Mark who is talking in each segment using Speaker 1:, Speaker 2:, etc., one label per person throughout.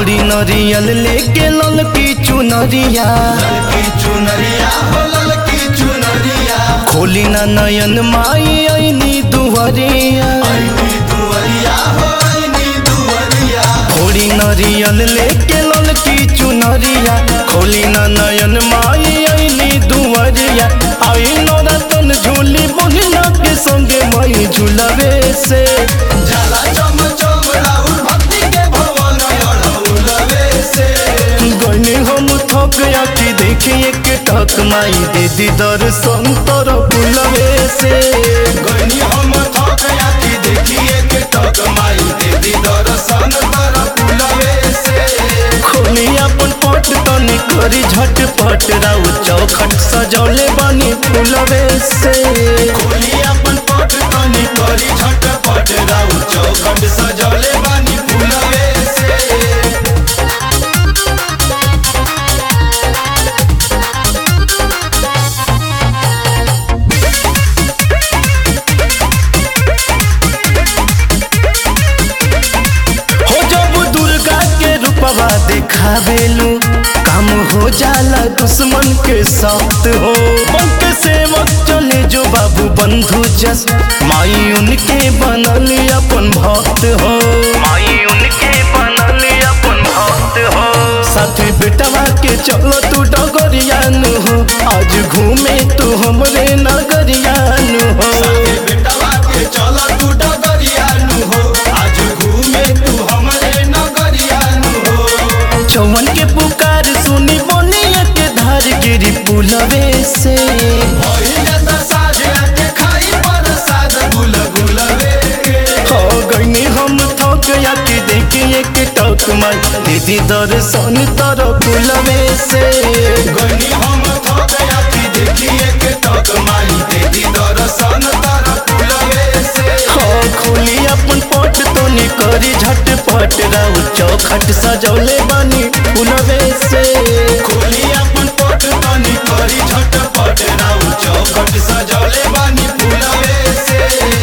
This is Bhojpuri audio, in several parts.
Speaker 1: थोड़ी नरियल लेके ललकी चुनरिया
Speaker 2: ललकी चुनरिया हो ललकी चुनरिया
Speaker 1: खोली ना नयन माई ऐनी दुहरिया
Speaker 2: ऐनी दुवरिया हो ऐनी दुवरिया
Speaker 1: थोड़ी नरियल लेके ललकी चुनरिया खोली ना नयन माई ऐनी दुहरिया आई नोरा तन झूली बोलिना के संगे माई झूलवे से
Speaker 2: जाला चम चम राहुल भक्ति के भवन अड़ौलवे से
Speaker 1: गने हम थक आके देखिए के टक माई दे दी दर्शन तर फुलवे से
Speaker 2: गनी हम थक याकी देखिए के टक माई देवी दर्शन तर फुलवे से
Speaker 1: खोली अपन पट तनी करी झटपट राउ चौखट सजौले बनी फुलवे से
Speaker 2: खोली अपन पट तनी करी झटपट राउ चौखट सजौले बानी फुलवे से
Speaker 1: हो जब दुर्गा के रूपवा देखावेलू काम हो जाला दुश्मन के साथ हो बंक सेवक चले जो बाबू बंधु जस माई उनके बनल अपन भक्त हो माई उनके बनल अपन भक्त हो साथी बेटवा के चलो तू डगरियान हो आज घूमे तू हमरे नगरियान हो
Speaker 2: साथे बेटवा के चल तू डगरिया नु हो आज घूमे तू हमरे नगरिया नु हो
Speaker 1: चौवन के पुकार सुनी बोनिया के धार गिरी पुलवे से
Speaker 2: भइले त साझ के खाई प्रसाद गुल गुलवे के
Speaker 1: हो गईनी हम थक या के देखिए के टक माई दीदी दर्शन तर पुलवे से
Speaker 2: गनी हम थक याकी देखिए के टक माई देवी दर्शन तर फुलवे से
Speaker 1: हो खोली अपन पट तो करी झटपट राउ चौखट सजौले बनी पुलवे से
Speaker 2: खोली अपन पट तनी करी झटपट राउ चौखट सजौले बानी फुलवे से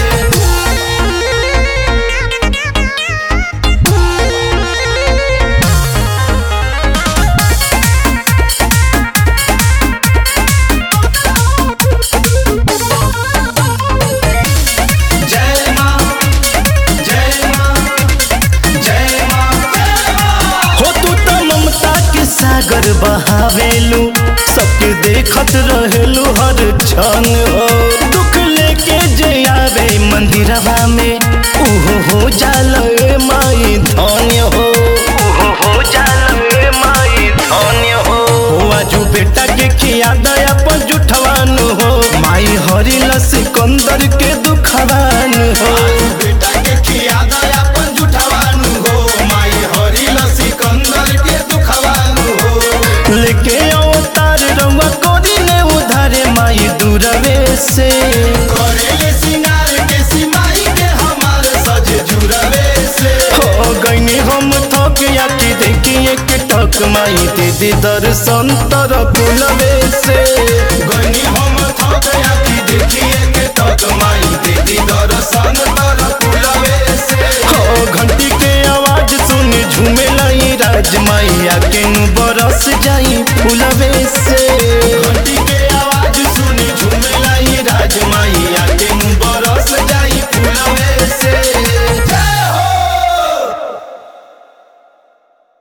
Speaker 2: जय मां जय मां जय मां जय मां
Speaker 1: हो तू तो ममता के सागर बहावेलू सबके देखत रहेलू हर क्षण हो दुख लेके जे आवे मंदिरवा में उहो हो जाल ए माई धन्य हो उहो हो जाल ए माई धन्य हो हो आजू बेटा के खिया दया पर जुठवान हो माई हरिल सिकंदर के दुखवान हो
Speaker 2: बेटा के खिया दया अपन जुठवानु हो माई हरि सिकंदर के दुखवानु हो
Speaker 1: लेके अवतार रउआ कोरी ने उधारे माई दूरवे से
Speaker 2: करेले सिंगार के सिमाई के हमार सज जुरवे से
Speaker 1: हो गईनी हम थक या के देखिए के टक माई दीदी दर्शन तर पुलवे से
Speaker 2: गनी हम थक याकी देखिए के तक माई देवी दर्शन तर फुलवे से
Speaker 1: हो घंटी के आवाज सुन झूमे लाई राज माई आके नु बरस जाई फुलवे से